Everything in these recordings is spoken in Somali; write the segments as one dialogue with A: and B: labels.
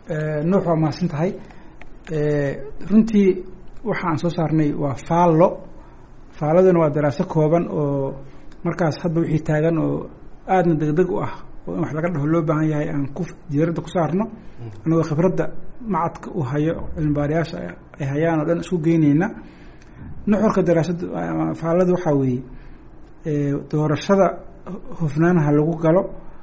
A: nuux waa mahadsan tahay runtii waxa aan soo saarnay waa faallo faalladuna waa daraaso kooban oo markaas hadda wixii taagan oo aadna degdeg u ah oo in wax laga dhaho loo baahan yahay aan ku diiradda ku saarno annagoo khibradda macadka u hayo cilmibaarayaasha ay hayaan oo dhan isku geyneyna nuxurka daraasadda faallada waxaa weeye doorashada hufnaanaha lagu galo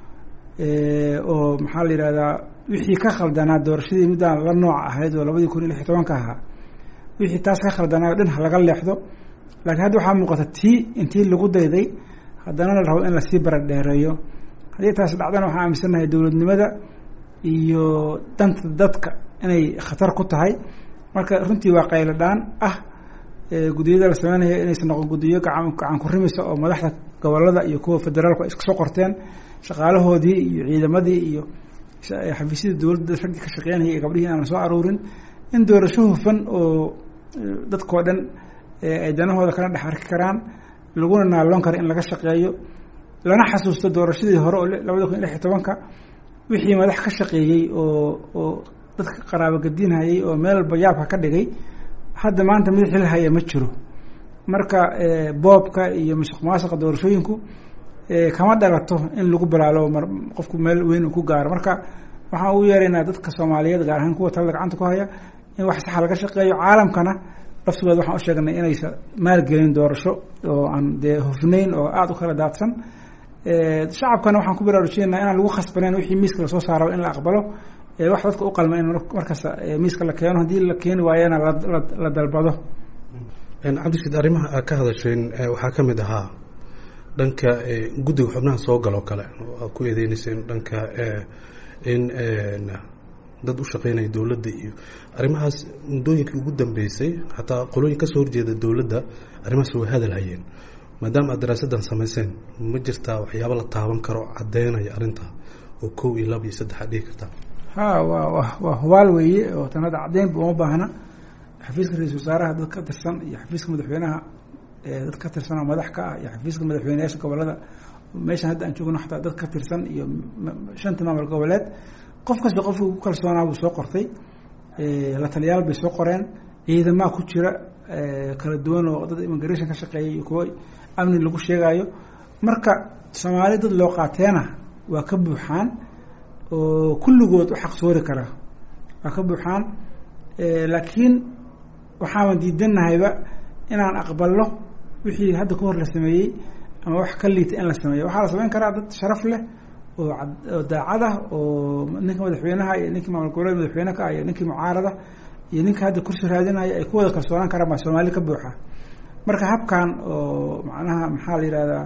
A: oo maxaa la yidhahdaa wixii ka khaldanaa doorashadii middaan la nooc ahayd oo labadii kun iyo lix iyo tobanka ahaa wixii taas ka khaldanaa o dhan ha laga leexdo laakiin hadda waxaa muuqata tii intii lagu dayday haddana la rabo in lasii baradheereeyo haddii taas dhacdana waxaan aaminsannahay dowladnimada iyo danta dadka inay khatar ku tahay marka runtii waa qaylo dhaan ah guddiyada la sameynaya inaysan noqon guddiyo gacan gacan ku rimisa oo madaxda gobolada iyo kuwa federaalku ay iska soo qorteen shaqaalahoodii iyo ciidamadii iyo xafiisyada dowladda raggii ka shaqeynaya iyo gabdhihii aan la soo aruurin in doorasho hufan oo dadkao dhan ay danahooda kala dhex arki karaan laguna naaloon karo in laga shaqeeyo lana xasuusto doorashadii hore oo labada kun iyo lix iyo tobanka wixii madax ka shaqeeyey oo oo dadka qaraabo gadinhayay oo meel walba yaabka ka dhigay hadda maanta mid xil haya ma jiro marka boobka iyo masuq maasuqa doorashooyinku kama dhalato in lagu balaalo mar qofku meel weyn uu ku gaaro marka waxaan ugu yeeraynaa dadka soomaaliyeed gaar ahaan kuwa talada gacanta ku haya in wax saxa laga shaqeeyo caalamkana laftigooda waxaan u sheegnay inaysa maalgelin doorasho oo aan dee hufnayn oo aada u kala daadsan shacabkana waxaan ku baraarujinayna inaan lagu khasbaneyn wixii miiska lasoo saaraba in la aqbalo wax dadka u qalma in markasta miiska la keeno haddii la keeni waayana la dalbado
B: cabdishid arrimaha aad ka hadasheen waxaa ka mid ahaa dhanka guddiga xubnaha soo galoo kale oo aad ku eedeyneyseen dhanka in dad u shaqeynaya dowladda iyo arrimahaas muddooyinkii ugu dambeysay xataa qolooyin kasoo horjeeda dowladda arrimahaas way hadal hayeen maadaama aad daraasaddan samayseen ma jirtaa waxyaaba la taaban karo caddeynaya arrintaa oo kow iyo laba iyo saddex aad dhihi kartaa
A: ha waa wa waa hubaal weeye oo tan hadda caddeynba uma baahna xafiiska ra-iisul wasaaraha dad ka tirsan iyo xafiiska madaxweynaha dad ka tirsan oo madax ka ah iyo xafiiska madaxweyneyaasha gobolada meeshan hadda aan joogno xataa dad ka tirsan iyo shanta maamul goboleed qof kasta qofkii ugu kalsoonaa buu soo qortay la taliyaal bay soo qoreen ciidamaa ku jira kala duwan oo dad immigration ka shaqeeyay iyo kuwo amni lagu sheegaayo marka soomaali dad loo qaateena waa ka buuxaan oo kulligood u xaqsoori kara waa ka buuxaan laakiin waxaaban diidanahayba inaan aqbalno wixii hadda ka hor la sameeyey ama wax ka liita in la sameeyo waxaa la sameyn karaa dad sharaf leh oo oo daacad ah oo ninka madaxweynaha iyo ninkii maamul goboleed madaxweyne ka ah iyo ninkii mucaarada iyo ninka hadda kursi raadinaya ay ku wada kalsoonaan karaan baa soomaali ka buuxa marka habkan oo macnaha maxaa la yihahdaa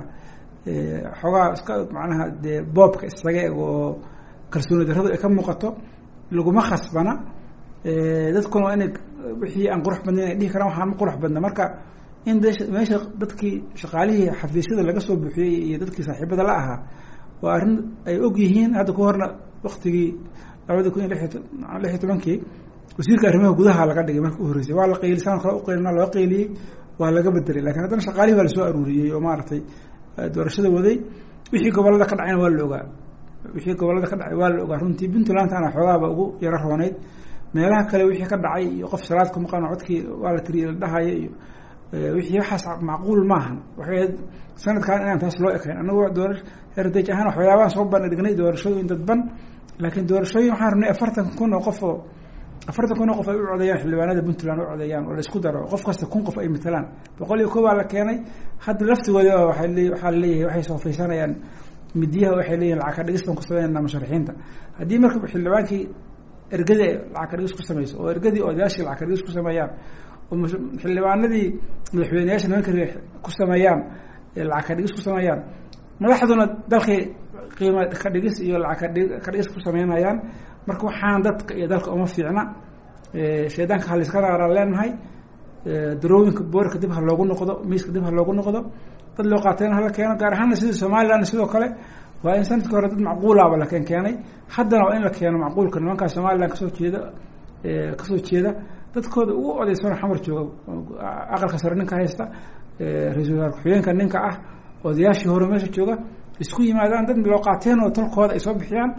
A: xoogaa iska macnaha dee boobka isaga eg oo kalsooni darradu ay ka muuqato laguma khasbana dadkuna waa inay wixii aan qurux badnayn ay dhihi karaan waxaan ma qurux badna marka in meesha dadkii shaqaalihii xafiisyada laga soo buuxiyey iyo dadkii saaxiibada la ahaa waa arrin ay og yihiin hadda ka horna waktigii labada kun iyo lix iyo tobankii wasiirka arrimaha gudaha laga dhigay marka u horreysay waa la qayli saan kale uqaylina loo qayliyey waa laga bedelay lakin haddana shaqaalihii waa lasoo aruuriyey oo maaragtay doorashada waday wixii gobolada ka dhacayna waa la ogaa wixii gobolada ka dhacay waa la ogaa runtii puntlandana xoogaaba ugu yaro rooneyd meelaha kale wixii ka dhacay iyo qof salaad ku maqan codkii waa la tiriyey la dhahaya iyo wixii waxaas macquul maahan waxay sanadkan inaan taas loo ekayn anagoo doora heritage ahaan waxyaabaan soo bandhignay doorashooyin dadban laakiin doorashooyin waxaan rabnay afartan kun oo qof oo afartan kun oo qof ay u codeeyaan xildhibaanada puntland u codeeyaan oo la isku daro qof kasta kun qof ay matalaan boqol iyo koobaa la keenay hadda laftigooda waay le waxaa laleeyahay waxay soofaysanayaan midiyaha waxay leeyihin lacag ka dhigis baan ku sameynaa musharaxiinta haddii marka xildhibaankii ergadii lacag ka dhigis ku sameyso oo ergadii odayaashii lacag ka dhigis ku sameeyaan oo xildhibaanadii madaxweyneyaasha nimanka ku sameeyaan lacag ka dhigis ku sameeyaan madaxduna dalkii qiimo ka dhigis iyo lacag ka dhigis ku sameynayaan marka waxaan dadka iyo dalka uma fiicna shaydaanka haliska raaraan leenahay darooyinka boorka dib ha loogu noqdo miiska dib ha loogu noqdo dad loo qaatayna hala keeno gaar ahaana sidii somaliland sidoo kale waa in sanadkii hore dad macquulaaba la keen keenay haddana waa in la keeno macquulka nimankaa somaliland kasoo jeeda kasoo jeeda dadkooda ugu odaysano xamar jooga aqalka sare ninka haysta ra-iisul wasaar ku-xigeenka ninka ah odayaashii hore meesha jooga isku yimaadaan dad loo qaateen oo tolkooda ay soo bixiyaan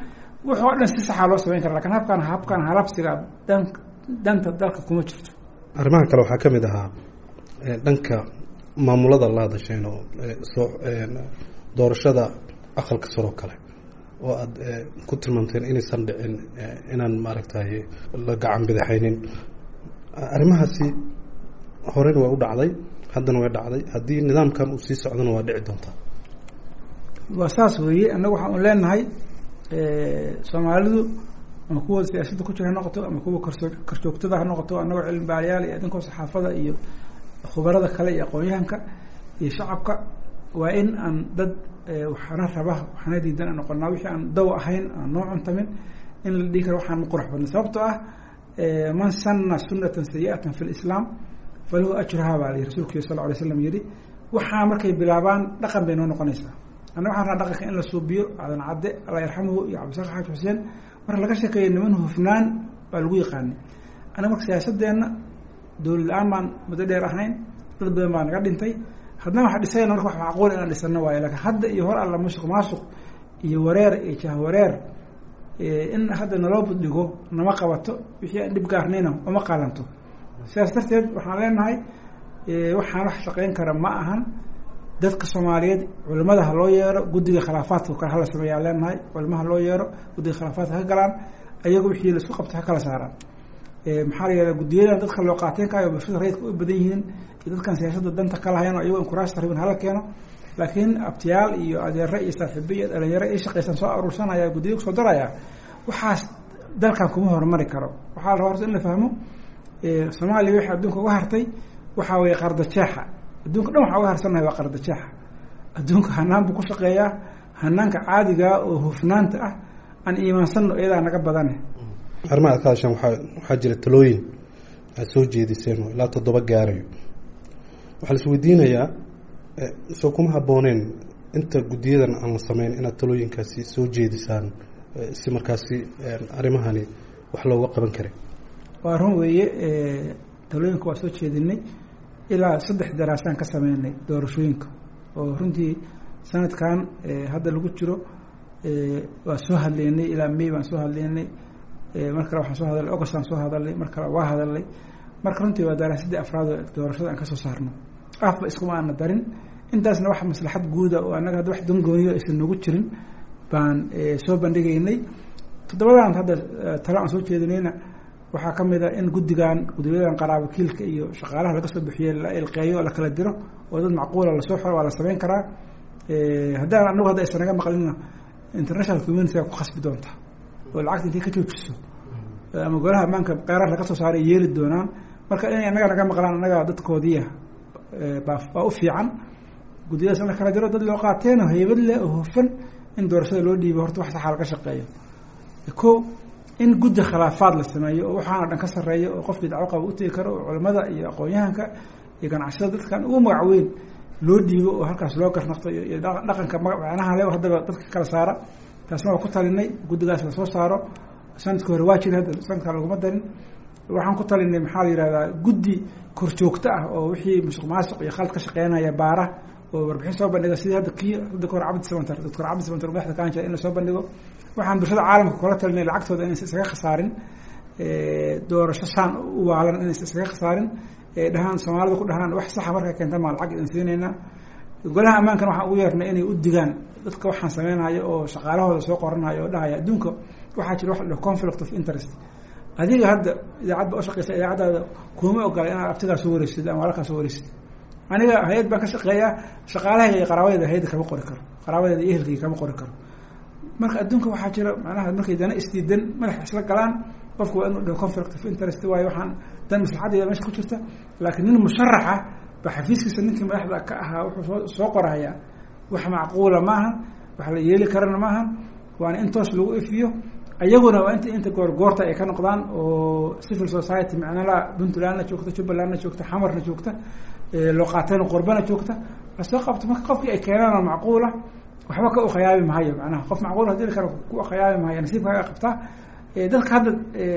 A: wux oo dhan si saxaa loo samayn kara lakin habkan habkan halabsiga dan danta dalka kuma jirto
B: arrimaha kale waxaa ka mid ahaa dhanka maamulada la hadasheen oo soo doorashada aqalka saroo kale oo aada ku tilmaamteen inaysan dhicin inaan maaragtay la gacan bidaxaynin arrimahaasi horena waa u dhacday haddana way dhacday haddii nidaamkan uu sii socdana waa dhici doontaa
A: waa saas weeye annaga waxaan leenahay soomaalidu ama kuwa siyaasadda ku jira ha noqoto ama kuwa karso karjoogtada ha noqoto annagoo cilmi baaliyaal iyo idinkoo saxaafada iyo khubarada kale iyo aqoon-yahanka iyo shacabka waa in aan dad waxaana raba waxaana diidan aan noqonaa wixii aan daw ahayn aan noo cuntamin in la dhihi karo waxaan ma qurux badna sababtoo ah man sanna sunatan sayi-atan fi lislaam falahu ajruha baa la rasulku sal ly slam yihi waxaa markay bilaabaan dhaqan bay noo noqonaysaa anna waxaan raa dhaqanka in la suubiyo cadan cadde alla yarxamuhu iyo cabdisaaq xaaj xuseen marka laga sheekeeyo niman hufnaan baa lagu yaqaanay annaga marka siyaasadeenna dowlad la-aan baan muddo dheer ahayn dad badan baa naga dhintay haddana waxa dhisayna marka wax macquul inaan dhisano waayo lakin hadda iyo hor alla musuq maasuq iyo wareer iyo jahwareer in hadda naloo buddhigo nama qabato wixii aan dhib gaarnayna uma qaalanto sidaas darteed waxaan leenahay waxaan wax shaqeyn kara ma ahan dadka soomaaliyeed culimada ha loo yeero guddiga khilaafaadka kale hala sameeyaa leenahay culimaha loo yeero guddiga khilaafaadka ha galaan ayago wixii laisku qabto ha kala saaraan maxaa la yihahda guddiyadan dadka loo qaateen kayo bulshada rayidka u badan yihiin iyo dadkan siyaasadda danta ka lahayn oo ayago inkuraasta rabin hala keeno laakiin abtiyaal iyo adeere iyo saaxiibo iyo dhalinyaro i shaqaysan soo aruursanaya guddiya kusoo daraya waxaas dalkan kuma horumari karo waxaa la rabaa horta in la fahmo soomaaliya wixii adduunka uga hartay waxaa weeye qardajeexa adduunka dhan waxaa uga harsanahay waa qardajeexa adduunka hanaan buu ku shaqeeyaa hanaanka caadigaa oo hufnaanta ah aan iimaansanno iyadaa naga badane
B: arrimaha ad ka hadashaan waaa waxaa jira talooyin aad soo jeediseen oo ilaa toddoba gaarayo waxaa la is weydiinayaa soo kuma habbooneen inta guddiyadan aan la sameyn inaad talooyinkaasi soo jeedisaan si markaasi arrimahani wax looga qaban karay
A: waa run weeye talooyinka waa soo jeedinay ilaa saddex daraasaan ka sameynay doorashooyinka oo runtii sanadkan hadda lagu jiro waa soo hadleynay ilaa may baan soo hadleynay mar kale waxaan soo hadalnay augustaan soo hadalnay mar kale waa hadalnay marka runtii waa daraasadii afraad oo doorashada aan kasoo saarno afba iskuma aana darin intaasna wax maslaxad guuda oo annaga hadda wax dangooniyo aysan noogu jirin baan soo bandhigaynay toddobadan hadda talo aan soo jeedinayna waxaa ka mid a in guddigan guddiyadan qaraabo kiilka iyo shaqaalaha laga soo bixiyey la ilqeeyo la kala diro oo dad macquula lasoo xoro waa la samayn karaa haddaan anagu hadda aysan naga maqlinna international community ku khasbi doonta oo lacagta intay ka joojiso ama golaha ammaanka qeyrar laga soo saaray yeeli doonaan marka inay annaga naga maqlaan annaga dadkoodiia baa baa u fiican guddiyadaas in la kala diro dad loo qaateen oo haybad leh oo hufan in doorashada loo dhiibo horta wax saxaa laga shaqeeyo ko in guddi khilaafaad la sameeyo oo waxaana dhan ka sarreeya oo qofkii dacwo qaba utegi karo oo culamada iyo aqoon-yahanka iyo ganacsiyada dadkan ugu magac weyn loo dhiibo oo halkaas loo garnaqto iyo dhaqanka macnaha le haddaba dadka kala saara taasna waa ku talinay guddigaas lasoo saaro sanadkii hore waa jira hadda sanadkaa laguma darin waxaan ku talinay maxaa la yihahdaa guddi korjoogto ah oo wixii musuq maasuq iyo khald ka shaqeynaya baara oo warbixin soo bandhiga sidii hadda kii hadda kahor cabdi samantar doctor cabdi samantar madaxda kaan jira in lasoo bandhigo waxaan bulshada caalamka kula talinay lacagtooda inaysa isaga khasaarin doorasho saan u waalan inaysa isaga khasaarin dhahaan soomaalida ku dhahaan wax saxa markay keenta maa lacag idin siinayna golaha ammaankan waxaan ugu yeernay inay u digaan dadka waxaan sameynayo oo shaqaalahooda soo qoranayo oo dhahaya adduunka waxaa jira wax la conflict of interest adiga hadda idaacad ba ushaqeysa idaacaddaada kuma ogola inaad abtigaa soo wareysid ama walaalkaa soo wareysid aniga hay-ad baan ka shaqeeyaa shaqaalahayga iyo qaraabadeeda hay-adda kama qori karo qaraabadeeda iyo ehelkayga kama qori karo marka adduunka waxaa jira macnaha markay dana isdiidan madaxa isla galaan qofku waa inuu dhaho conflict of interest waayo waxaan dan maslaxadeeda meesha ku jirta laakiin nin musharaxa ba xafiiskiisa ninkii madaxda ka ahaa wuxuu soo soo qorahayaa wax macquula maahan wax la yeeli karana maahan waana in toos lagu ifiyo ayaguna waa inta inta goorgoorta ay ka noqdaan oo civil society macnala puntlandna joogta jubbalandna joogta xamarna joogta looqaateen qorbana joogta lasoo qabto marka qofkii ay keenaan macquula waxba ka ukhayaabi mahayo macnaha qof macquul hadii kale ku ukhayaabi mahayo nasiibkaaga qabtaa dadka hadda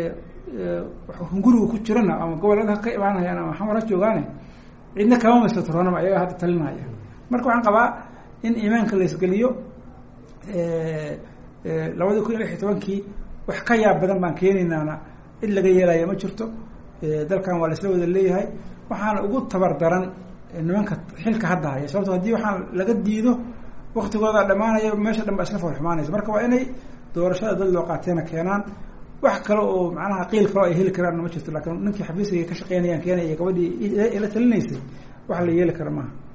A: guriga ku jirana ama gobolada ka imaanayaan ama xamar ha joogaane cidna kama masatroonama ayaga hadda talinaya marka waxaan qabaa in iimaanka la isgeliyo labadii kun iyo lix iyo tobankii wax ka yaab badan baan keenaynaana cid laga yeelaya ma jirto dalkan waa laisla wada leeyahay waxaana ugu tabar daran nimanka xilka hadda haya sababto haddii waxaan laga diido waktigooda dhamaanaya meesha dhan baa isla foolxumaanaysa marka waa inay doorashada dad loo qaateena keenaan wax kale oo macnaha qiil kaloo ay heli karaan ma jirto laakiin ninkii xafiiskayga ka shaqeynayaan keenaya gabadhii ila talinaysay wax la yeeli kara maaha